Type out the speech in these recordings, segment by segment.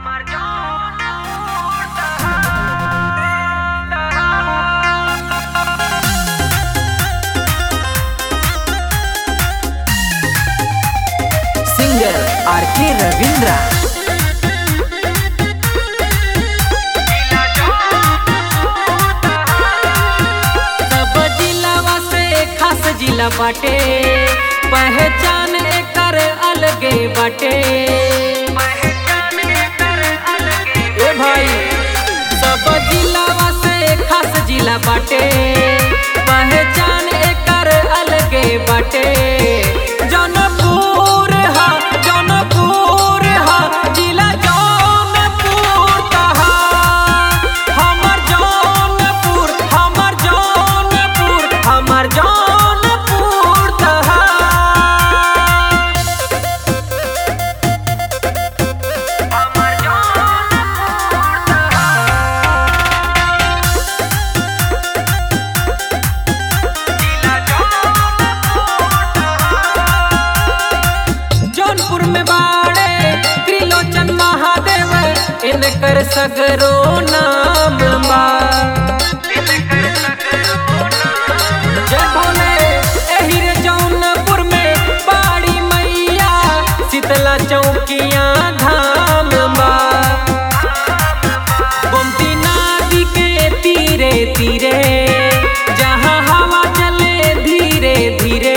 singer आर के रविंद्रा सब जिलावा से खास जिला बाटे पहचान एकर अलगे बाटे ए भाई सब जिलावा से खास जिला बाटे पहचान एकर अलगे बाटे जौनपुर हा जौनपुर हा जिला जौनपुर कहा हमर जौनपुर हमर जौनपुर हमर जौनपुर कहा जौनपुर में बाड़े त्रिलोचन महादेव इनकर सगरो नाम बा जय भोले एही रे जौनपुर में बाड़ी मैया शीतला चौकिया धाम बा गोमती नदी के तीरे तीरे जहाँ हवा चले धीरे धीरे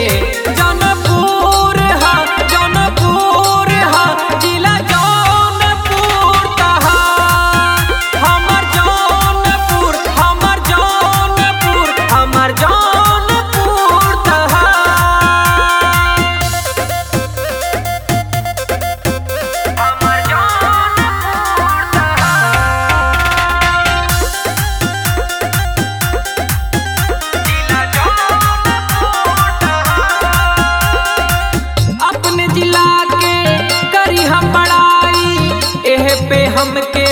जौनपुर हा जौनपुर हा जिला जौनपुर कहा हमर जौनपुर हमर जौनपुर हमर जौनपुर कहा अपने जिला के करी हम बड़ाई एह पे हमके